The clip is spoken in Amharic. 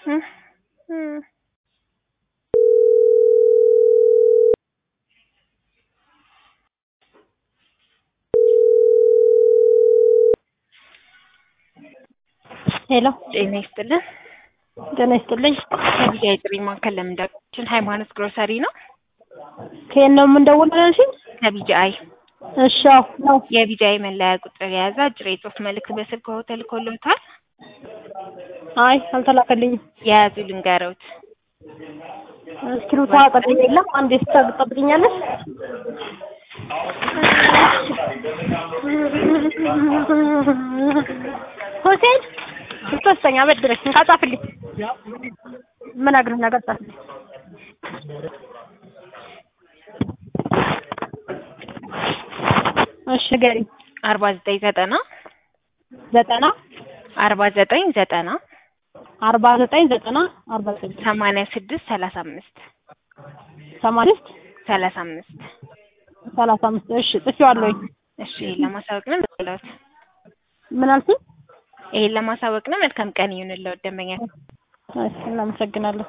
እህ እህ ሄሎ ጤና ይስጥልን። ጤና ይስጥልኝ። ከቢጃይ ጥሪ ማዕከል ለምን ደወላችሁ? ሃይማኖት ግሮሰሪ ነው። ከየት ነው የምንደውለው ያልሽኝ? ከቢጃይ እሺ አዎ ነው። የቢጃይ መለያ ቁጥር የያዘ አጭር የጽሁፍ መልእክት በስልክ ተልኮልዎታል። አይ አልተላከልኝም። የያዙ ልንገረውት። እስክሪብቶ አጠገቤ የለም። አንዴ ትጠብቂኛለሽ? ሁሴን ሶስተኛ አበድረኝ እንካ ጻፍልኝ። የምነግርህ ነገር ጻፍልኝ። እሺ ንገሪኝ። አርባ ዘጠኝ ዘጠና ዘጠና አርባ ዘጠኝ ዘጠና አርባ ዘጠኝ ዘጠና አርባ ዘጠኝ ሰማንያ ስድስት ሰላሳ አምስት ሰማንያ ስድስት ሰላሳ አምስት ሰላሳ አምስት እሺ ጽፌዋለሁኝ። እሺ ይሄን ለማሳወቅ ነው የምትለውት። ምን አልሽኝ? ይሄን ለማሳወቅ ነው። መልካም ቀን ይሁንልዎት ደንበኛ እሺ እናመሰግናለን።